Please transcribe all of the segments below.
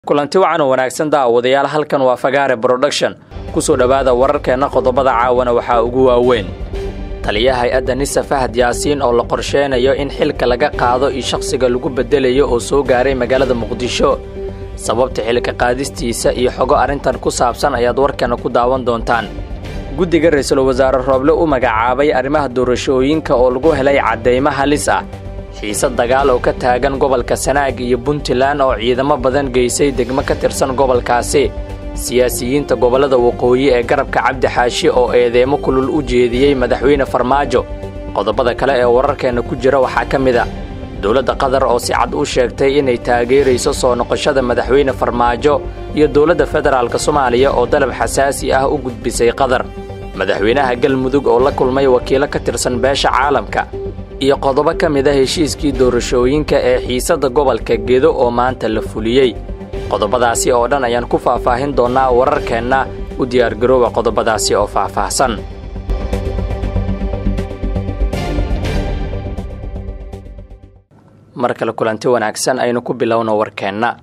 kulanti wacan oo wanaagsan daawadayaal halkan waa fagaare broduction ku soo dhowaada wararkeenna qodobada caawana waxaa ugu waaweyn taliya hay-adda nisa fahad yaasiin oo la qorsheenayo in xilka laga qaado iyo shakhsiga lagu beddelayo oo soo gaaray magaalada muqdisho sababta xilka qaadistiisa iyo xogo arrintan ku saabsan ayaad warkeenna ku daawan doontaan guddiga ra-iisul wasaare rooble u magacaabay arrimaha doorashooyinka oo lagu helay caddaymo halis ah xiise dagaal oo ka taagan gobolka sanaag iyo puntland oo ciidamo badan geysay degmo ka tirsan gobolkaasi siyaasiyiinta gobollada waqooyi ee garabka cabdi xaashi oo eedeemo kulul u jeediyey madaxweyne farmaajo qodobada kale ee wararkeenna ku jira waxaa ka mid a dowladda qatar oo si cad u sheegtay inay taageerayso soo noqoshada madaxweyne farmaajo iyo dowladda federaalk soomaaliya oo dalab xasaasi ah u gudbisay qatar madaxweynaha galmudug oo la kulmay wakiilo ka tirsan beesha caalamka iyo qodobo ka mid a heshiiskii doorashooyinka ee xiisadda gobolka gedo oo maanta la fuliyey qodobadaasi oo dhan ayaan ku faahfaahin doonnaa wararkeenna u diyaargarooba qodobadaasi oo faahfaahsan mar kale kulanti wanaagsan aynu ku bilowno warkeenna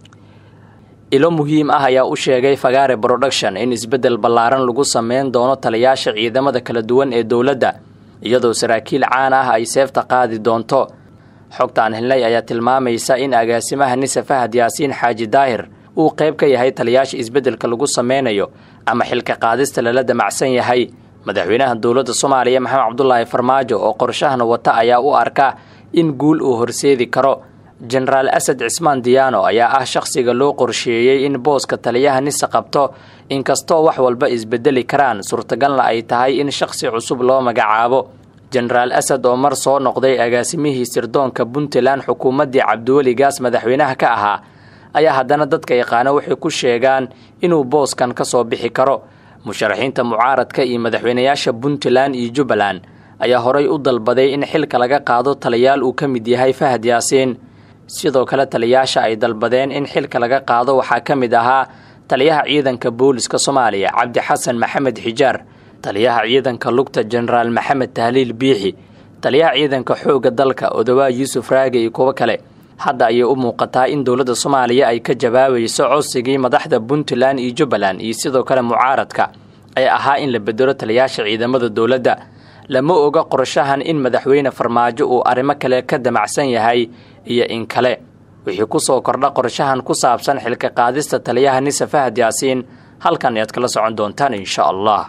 ilo muhiim ah ayaa u sheegay fagaare broduction in isbeddel ballaaran lagu sameyn doono taliyaasha ciidamada kala duwan ee dowladda iyadoo saraakiil caan ah ay seefta qaadi doonto xogtaan helnay ayaa tilmaamaysa in agaasimaha nisa fahad yaasiin xaaji daahir uu qayb ka yahay taliyaasha isbeddelka lagu sameynayo ama xilka qaadista lala damacsan yahay madaxweynaha dowladda soomaaliya maxamed cabdulaahi farmaajo oo qorshahana wata ayaa u arka in guul uu horseedi karo jenaraal asad cismaan diyaano ayaa ah shakhsiga loo qorsheeyey in booska taliyaha nisa qabto inkastoo wax walba isbedeli karaan suurtagalna ay tahay in shakhsi cusub loo magacaabo jenaraal asad oo mar soo noqday agaasimihii sirdoonka puntland xukuumaddii cabdiweligaas madaxweynaha ka ahaa ayaa haddana dadka yaqaano waxay ku sheegaan inuu booskan ka soo bixi karo musharaxiinta mucaaradka iyo madaxweynayaasha puntland iyo jubbaland ayaa horay u dalbaday in xilka laga qaado taliyaal uu ka mid yahay fahad yaasiin sidoo kale taliyaasha ay dalbadeen in xilka laga qaado waxaa ka mid ahaa taliyaha ciidanka booliska soomaaliya cabdi xasan maxamed xijaar taliyaha ciidanka lugta jenaraal maxamed tahliil biixi taliyaha ciidanka xoogga dalka odawaa yuusuf raage iyo kuwo kale hadda ayay u muuqataa in dowladda soomaaliya ay ka jawaabayso codsigii madaxda puntland iyo jubbaland iyo sidoo kale mucaaradka ee ahaa in la bedelo taliyaasha ciidamada dowladda lama oga qorshahan in madaxweyne farmaajo uu arrimo kale ka damacsan yahay iyo in kale wixii ku soo kordha qorshahan ku saabsan xilka qaadista taliyaha nisa fahad yaasiin halkan ayaad kala socon doontaan insha allah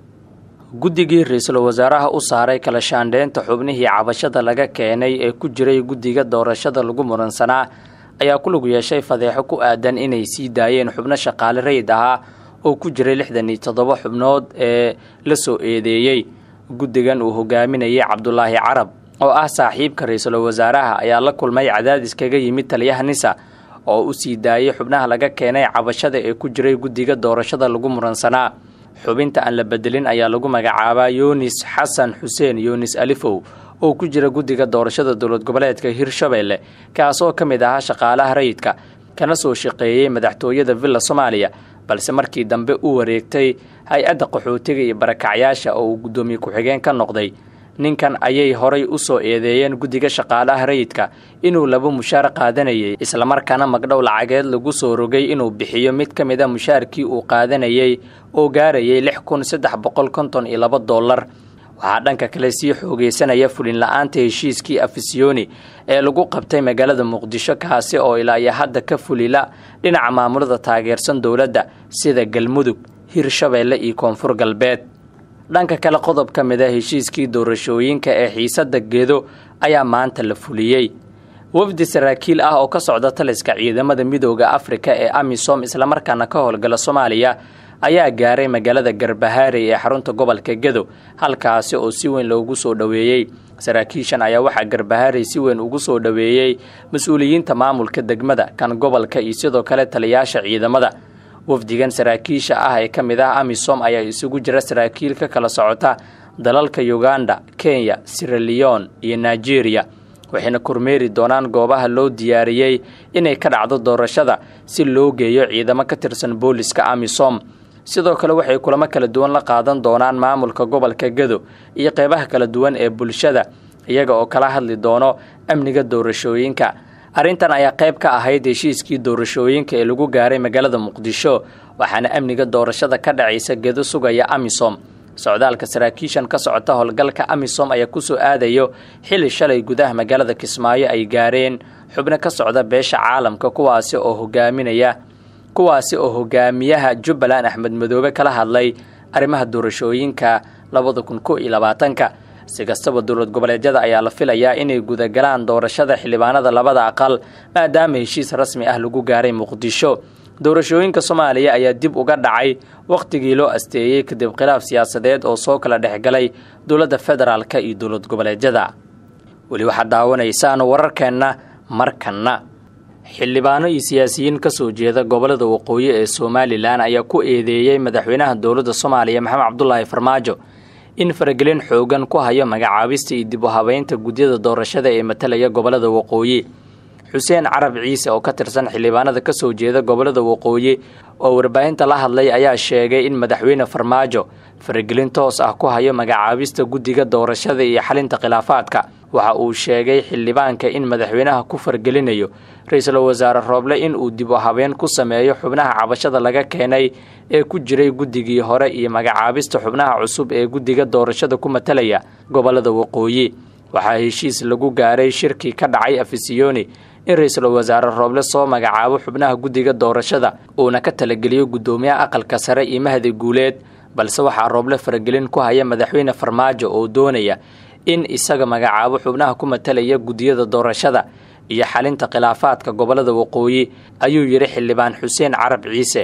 guddigii ra-iisul wasaaraha u saaray kala shaandheynta xubnihii cabashada laga keenay ee ku jiray guddiga doorashada lagu muransanaa ayaa ku lug yeeshay fadeexo ku aadan inay sii daayeen xubno shaqaale rayid ahaa oo ku jiray lixdan iyo toddoba xubnood ee la soo eedeeyey guddigan uu hogaaminayay cabdulaahi carab oo ah saaxiibka ra-iisul wasaaraha ayaa la kulmay cadaadis kaga yimid taliyaha nisa oo u sii daayay xubnaha laga keenay cabashada ee ku jiray guddiga doorashada lagu muransanaa xubinta aan la bedelin ayaa lagu magacaabaa yunis xasan xuseen yunis alifow oo ku jira guddiga doorashada dowlad goboleedka hirshabeelle kaasoo ka mid ahaa shaqaalaha rayidka kana soo shaqeeyey madaxtooyada villa soomaaliya balse markii dambe u wareegtay hay-adda qaxootiga iyo barakacyaasha oo uu guddoomiye ku-xigeen ka noqday ninkan ayay horay u soo eedeeyeen guddiga shaqaalaha rayidka inuu laba mushaar qaadanayay islamarkaana magdhow lacageed lagu soo rogay inuu bixiyo mid ka mid a mushaarkii uu qaadanayay oo gaarayay lix kun saddex boqol konton iyo laba dollar waxaa dhanka kale sii xoogeysanaya fulin la-aanta heshiiskii afisiyoni ee lagu qabtay magaalada muqdisho kaasi oo ilaa iyo hadda ka fulila dhinaca maamulada taageersan dowladda sida galmudug hirshabeelle iyo koonfur galbeed dhanka kale qodob ka mid a heshiiskii doorashooyinka ee xiisadda gedo ayaa maanta la fuliyey wafdi saraakiil ah oo ka socda taliska ciidamada midooda afrika ee amisom islamarkaana ka howlgala soomaaliya ayaa gaaray magaalada garbahaarey ee xarunta gobolka gedo halkaasi oo si weyn loogu soo dhoweeyey saraakiishan ayaa waxaa garbahaarey si weyn ugu soo dhoweeyey mas-uuliyiinta maamulka degmada kan gobolka iyo sidoo kale taliyaasha ciidamada wafdigan saraakiisha ah ee ka mid ah amisom ayaa isugu jira saraakiil ka kala socota dalalka uganda kenya siraleon iyo nigeria waxayna kormeeri doonaan goobaha loo diyaariyey inay ka dhacdo doorashada si loo geeyo ciidamo ka tirsan booliska amisom sidoo kale waxay kulamo kala duwan la qaadan doonaan maamulka gobolka gedo iyo qeybaha kala duwan ee bulshada iyaga oo kala hadli doono amniga doorashooyinka arrintan ayaa qayb ka ahayd heshiiskii doorashooyinka ee lagu gaaray magaalada muqdisho waxaana amniga doorashada ka dhacaysa gedo sugaya amisom socdaalka saraakiishan ka socota howlgalka amisom ayaa kusoo aadayo xili shalay gudaha magaalada kismaayo ay gaareen xubno ka socda beesha caalamka kuwaasi oo hogaaminaya kuwaasi oo hogaamiyaha jubbaland axmed madoobe kala hadlay arrimaha doorashooyinka labada kun ko iyo labaatanka si kastaba dowlad goboleedyada ayaa la filayaa inay gudagalaan doorashada xildhibaanada labada aqal maadaama heshiis rasmi ah lagu gaaray muqdisho doorashooyinka soomaaliya ayaa dib uga dhacay wakhtigii loo asteeyey kadib khilaaf siyaasadeed oo soo kala dhexgalay dowladda federaalka iyo dowlad goboleedyada weli waxaad daawanaysaan wararkeenna markanna xildhibaano iyo siyaasiyiin ka soo jeeda gobolada waqooyi ee somalilan ayaa ku eedeeyey madaxweynaha dowladda soomaaliya maxamed cabdulaahi farmaajo in faragelin xoogan ku hayo magacaabista iyo dib u habeynta gudyada doorashada ee matalaya gobolada waqooyi xuseen carab ciise oo ka tirsan xildhibaanada ka soo jeeda gobolada waqooyi oo warbaahinta la hadlay ayaa sheegay in madaxweyne farmaajo faragelin toos ah ku hayo magacaabista guddiga doorashada iyo xalinta khilaafaadka waxa uu sheegay xildhibaanka in madaxweynaha ku fargelinayo ra-iisul wasaare rooble in uu dib u habeen ku sameeyo xubnaha cabashada laga keenay ee ku jiray guddigii hore iyo magacaabista xubnaha cusub ee guddiga doorashada ku matalaya gobolada waqooyi waxaa heshiis lagu gaaray shirkii ka dhacay afisiyoni in ra-iisul wasaare rooble soo magacaabo xubnaha guddiga doorashada uuna ka talageliyo guddoomiyaha aqalka sare iyo mahdi guuleed balse waxaa rooble faragelin ku haya madaxweyne farmaajo oo doonaya in isaga magacaabo xubnaha ku matalaya guddiyada doorashada iyo xalinta khilaafaadka gobolada waqooyi ayuu yidhi xildhibaan xuseen carab ciise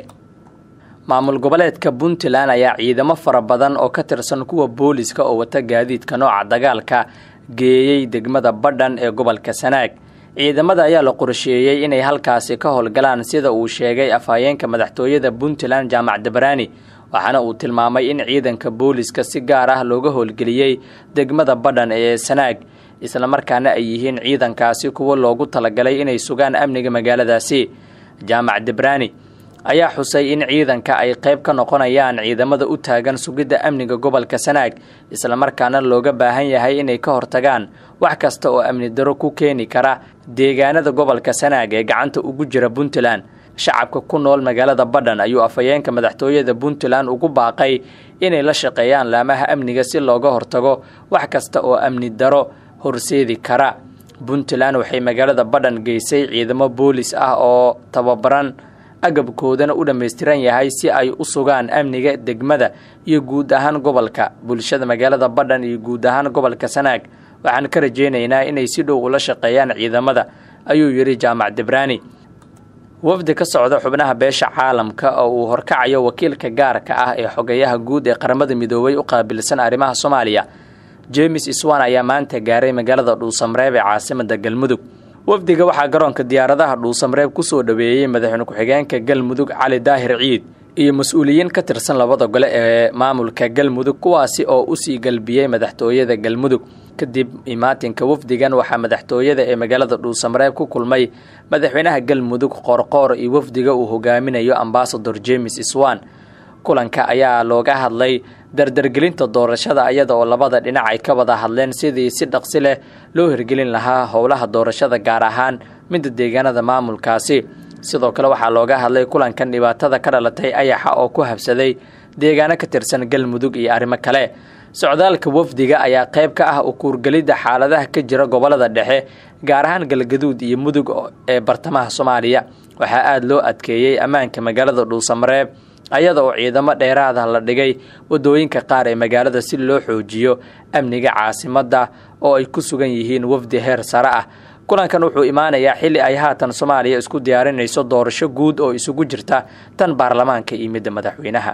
maamul goboleedka puntland ayaa ciidamo fara badan oo ka tirsan kuwa booliska oo wata gaadiidka nooca dagaalka geeyey degmada badhan ee gobolka sanaag ciidamada ayaa la qorsheeyey inay halkaasi ka howlgalaan sida uu sheegay afhayeenka madaxtooyada puntland jaamac dabaraani waxaana uu tilmaamay in ciidanka booliska si gaar ah looga howlgeliyey degmada badhan ee sanaag islamarkaana ay yihiin ciidankaasi kuwo loogu talagalay inay sugaan amniga magaaladaasi jaamac debraani ayaa xusay in ciidanka ay qayb ka noqonayaan ciidamada u taagan sugidda amniga gobolka sanaag islamarkaana looga baahan yahay inay ka hortagaan wax kasta oo amni daro ku keeni kara deegaanada gobolka sanaag ee gacanta ugu jira puntland shacabka ku nool magaalada badhan ayuu afhayeenka madaxtooyada puntland ugu baaqay inay la shaqeeyaan laamaha amniga si looga hortago wax kasta oo amni daro horseedi kara puntland waxay magaalada badhan geysay ciidamo boolis ah oo tababaran agabkoodana u dhammaystiran yahay si ay u sugaan amniga degmada iyo guud ahaan gobolka bulshada magaalada badhan iyo guud ahaan gobolka sanaag waxaan ka rajaynaynaa inay si dhow ula shaqeeyaan ciidamada ayuu yidhi jaamac debraani wafdi ka socda xubnaha beesha caalamka oo uu horkacayo wakiilka gaarka ah ee xogeyaha guud ee qaramada midoobay u qaabilsan arrimaha soomaaliya jemes iswan ayaa maanta gaaray magaalada dhuusamreeb ee caasimada galmudug wafdiga waxaa garoonka diyaaradaha dhuusamreeb kusoo dhoweeyey madaxweyne ku-xigeenka galmudug cali daahir ciid iyo mas-uuliyiin ka tirsan labada gole ee maamulka galmudug kuwaasi oo usii galbiyey madaxtooyada galmudug kadib imaatinka wafdigan waxaa madaxtooyada ee magaalada dhuusamreeb ku kulmay madaxweynaha galmudug qoorqoor iyo wafdiga uu hogaaminayo ambasador jemes iswan kulanka ayaa looga hadlay dardargelinta doorashada iyada oo labada dhinac ay ka wada hadleen sidii si dhaqsi leh loo hirgelin lahaa howlaha doorashada gaar ahaan midda deegaanada maamulkaasi sidoo kale waxaa looga hadlay kulankan dhibaatada ka dhalatay ayaxa oo ku habsaday deegaano ka tirsan galmudug iyo arrimo kale socdaalka wafdiga ayaa qayb ka ah ukuurgelidda xaaladaha ka jira gobolada dhexe gaar ahaan galgaduud iyo mudug ee bartamaha soomaaliya waxaa aada loo adkeeyey ammaanka magaalada dhuusamareeb ayada oo ciidamo dheeraada la dhigay wadooyinka qaar ee magaalada si loo xoojiyo amniga caasimadda oo ay ku sugan yihiin wafdi heer sare ah kulankan wuxuu imaanayaa xilli ay haatan soomaaliya isku diyaarinayso doorasho guud oo isugu jirta tan baarlamaanka iyo midda madaxweynaha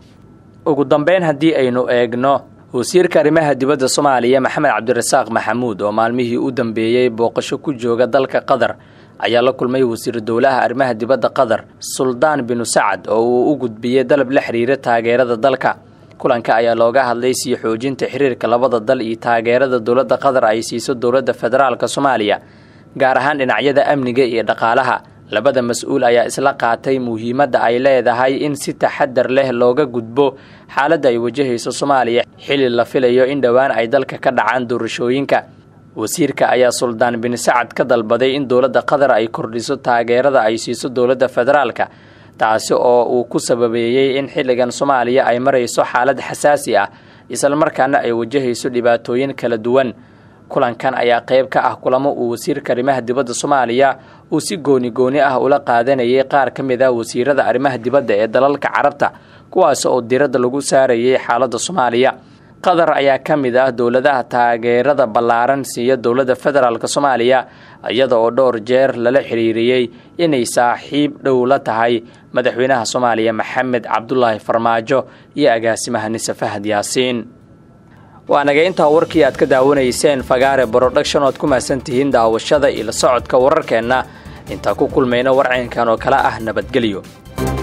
ugu dambeyn haddii aynu eegno wasiirka arrimaha dibadda soomaaliya maxamed cabdirasaaq maxamuud oo maalmihii u dambeeyey booqasho ku jooga dalka qatar ayaa la kulmay wasiir dowlaha arrimaha dibadda qatar suldaan binu sacad oo uu u gudbiyey dalab la xiriira taageerada dalka kulanka ayaa looga hadlay sii xoojinta xiriirka labada dal iyo taageerada dowladda qatar ay siiso dowladda federaalka soomaaliya gaar ahaan dhinacyada amniga iyo dhaqaalaha labada mas-uul ayaa isla qaatay muhiimadda ay leedahay in si taxadar leh looga gudbo xaaladda ay wajahayso soomaaliya xilli la filayo in dhowaan ay dalka ka dhacaan doorashooyinka wasiirka ayaa suldaan bin sacad ka dalbaday in dowladda qatar ay kordhiso taageerada ay siiso dowladda federaalka taasi oo uu ku sababeeyey in xilligan soomaaliya ay marayso xaalad xasaasi ah islamarkaana ay wajahayso dhibaatooyin kala duwan kulankan ayaa qayb ka ah kulamo uu wasiirka arrimaha dibadda soomaaliya uu si gooni gooni ah ula qaadanayay qaar ka mid ah wasiirada arrimaha dibadda ee dalalka carabta kuwaas oo diradda lagu saarayay xaaladda soomaaliya qatar ayaa ka mid ah dowladaha taageerada ballaaran siiya dowladda federaalk soomaaliya iyada oo dhowr jeer lala xiriiriyey inay saaxiib dhow la tahay madaxweynaha soomaaliya maxamed cabdulaahi farmaajo iyo agaasimaha nise fahad yaasiin waa naga intaa warkii aad ka daawanayseen fagaare broduction oad ku mahadsan tihiin daawashada iyo la socodka wararkeenna intaa ku kulmayna warcaynkan oo kale ah nabadgelyo